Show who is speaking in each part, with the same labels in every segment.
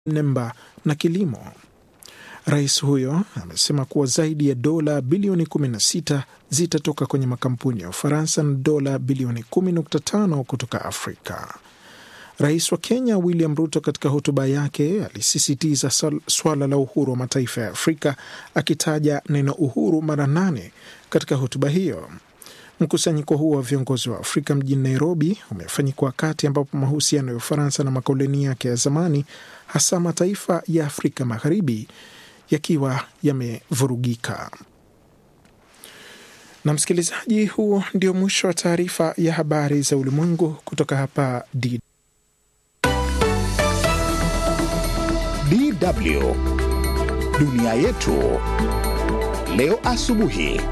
Speaker 1: nemba na kilimo. Rais huyo amesema kuwa zaidi ya dola bilioni 16 zitatoka kwenye makampuni ya Ufaransa na dola bilioni 10.5 kutoka Afrika. Rais wa Kenya William Ruto katika hotuba yake alisisitiza swala la uhuru wa mataifa ya Afrika akitaja neno uhuru mara nane katika hotuba hiyo. Mkusanyiko huo wa viongozi wa Afrika mjini Nairobi umefanyika wakati ambapo mahusiano ya Ufaransa na makoloni yake ya zamani, hasa mataifa ya Afrika Magharibi, yakiwa yamevurugika. Na msikilizaji, huo ndio mwisho wa taarifa ya habari za ulimwengu kutoka hapa D
Speaker 2: DW dunia yetu leo asubuhi.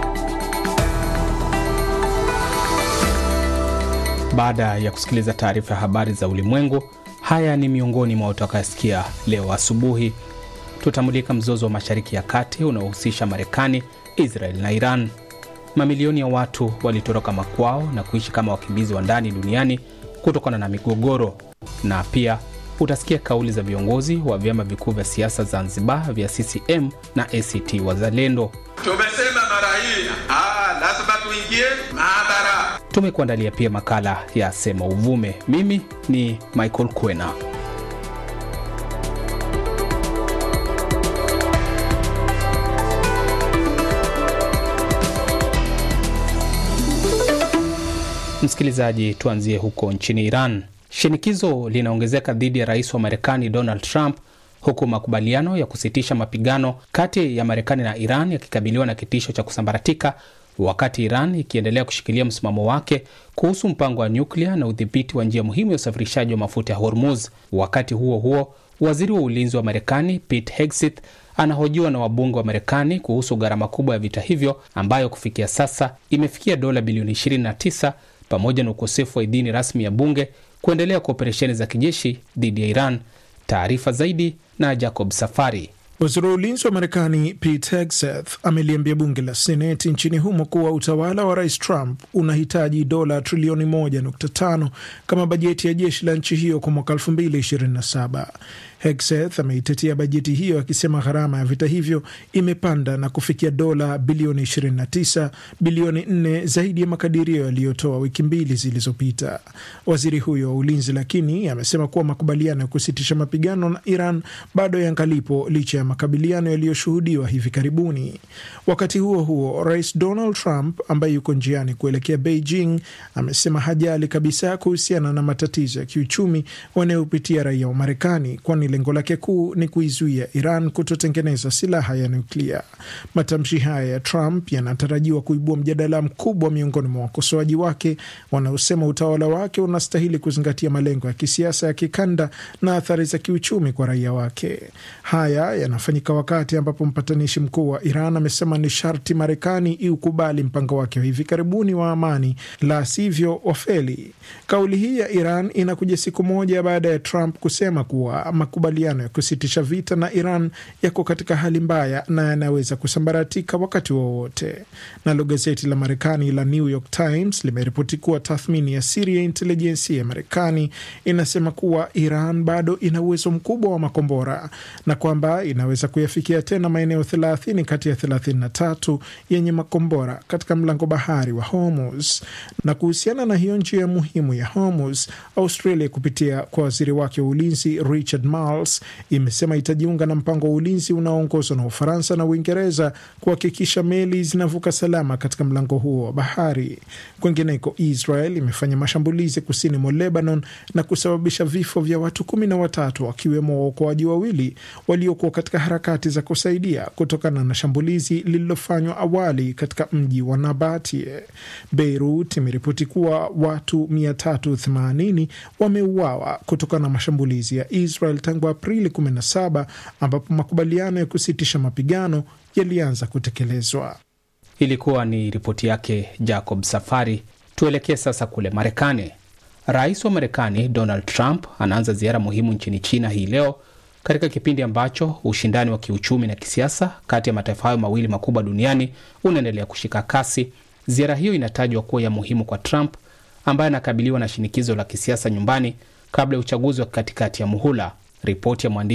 Speaker 3: Baada ya kusikiliza taarifa ya habari za ulimwengu, haya ni miongoni mwa utakayosikia leo asubuhi. Tutamulika mzozo wa Mashariki ya Kati unaohusisha Marekani, Israel na Iran. Mamilioni ya watu walitoroka makwao na kuishi kama wakimbizi wa ndani duniani kutokana na migogoro, na pia utasikia kauli za viongozi wa vyama vikuu vya siasa Zanzibar vya CCM na ACT Wazalendo.
Speaker 4: Tumesema mara hii lazima tuingie maabara.
Speaker 3: Tumekuandalia pia makala ya Sema Uvume. Mimi ni Michael Kwena. Msikilizaji, tuanzie huko nchini Iran. Shinikizo linaongezeka dhidi ya rais wa Marekani Donald Trump huku makubaliano ya kusitisha mapigano kati ya Marekani na Iran yakikabiliwa na kitisho cha kusambaratika, wakati Iran ikiendelea kushikilia msimamo wake kuhusu mpango wa nyuklia na udhibiti wa njia muhimu ya usafirishaji wa mafuta ya Hormuz. Wakati huo huo, waziri wa ulinzi wa Marekani Pete Hegseth anahojiwa na wabunge wa Marekani kuhusu gharama kubwa ya vita hivyo ambayo kufikia sasa imefikia dola bilioni 29 pamoja na ukosefu wa idhini rasmi ya bunge kuendelea kwa operesheni za kijeshi dhidi ya Iran. Taarifa zaidi na Jacob Safari.
Speaker 1: Waziri wa ulinzi wa Marekani Pete Hegseth ameliambia bunge la Seneti nchini humo kuwa utawala wa rais Trump unahitaji dola trilioni 1.5 kama bajeti ya jeshi la nchi hiyo kwa mwaka 2027. Hegseth ameitetea bajeti hiyo akisema gharama ya vita hivyo imepanda na kufikia dola bilioni 29, bilioni 4 zaidi ya makadirio yaliyotoa wiki mbili zilizopita. Waziri huyo wa ulinzi lakini amesema kuwa makubaliano ya kusitisha mapigano na Iran bado yangalipo licha ya makabiliano yaliyoshuhudiwa hivi karibuni. Wakati huo huo, rais Donald Trump ambaye yuko njiani kuelekea Beijing amesema hajali kabisa kuhusiana na matatizo ya kiuchumi wanayopitia raia wa Marekani, kwani lengo lake kuu ni kuizuia Iran kutotengeneza silaha ya nuklia. Matamshi haya ya Trump yanatarajiwa kuibua mjadala mkubwa miongoni mwa wakosoaji wake wanaosema utawala wake unastahili kuzingatia malengo ya kisiasa ya kikanda na athari za kiuchumi kwa raia wake. Haya yanafanyika wakati ambapo mpatanishi mkuu wa Iran amesema ni sharti Marekani iukubali mpango wake wa hivi karibuni wa amani, la sivyo wafeli. Kauli hii ya Iran inakuja siku moja baada ya Trump kusema kuwa makubaliano ya kusitisha vita na Iran yako katika hali mbaya na yanaweza kusambaratika wakati wowote. Nalo gazeti la Marekani la New York Times limeripoti kuwa tathmini ya siri ya intelijensia ya Marekani inasema kuwa Iran bado ina uwezo mkubwa wa makombora na kwamba inaweza kuyafikia tena maeneo 30 kati ya 33 yenye makombora katika mlango bahari wa Hormuz. Na kuhusiana na hiyo njia muhimu ya Hormuz, Australia kupitia kwa waziri wake wa ulinzi Richard Marles imesema itajiunga na mpango wa ulinzi unaoongozwa na Ufaransa na Uingereza kuhakikisha meli zinavuka salama katika mlango huo wa bahari. Kwengineko, Israel imefanya mashambulizi kusini mwa Lebanon na kusababisha vifo vya watu kumi na watatu wakiwemo waokoaji wawili waliokuwa katika harakati za kusaidia kutokana na shambulizi lililofanywa awali katika mji wa Nabatie. Beirut imeripoti kuwa watu 380 wameuawa kutokana na mashambulizi ya Israel tangu Aprili 17 ambapo makubaliano ya kusitisha mapigano yalianza kutekelezwa.
Speaker 3: Ilikuwa ni ripoti yake Jacob Safari. Tuelekee sasa kule Marekani. Rais wa Marekani Donald Trump anaanza ziara muhimu nchini China hii leo katika kipindi ambacho ushindani wa kiuchumi na kisiasa kati ya mataifa hayo mawili makubwa duniani unaendelea kushika kasi. Ziara hiyo inatajwa kuwa ya muhimu kwa Trump ambaye anakabiliwa na shinikizo la kisiasa nyumbani kabla ya uchaguzi wa katikati ya muhula. Ripoti ya mwandishi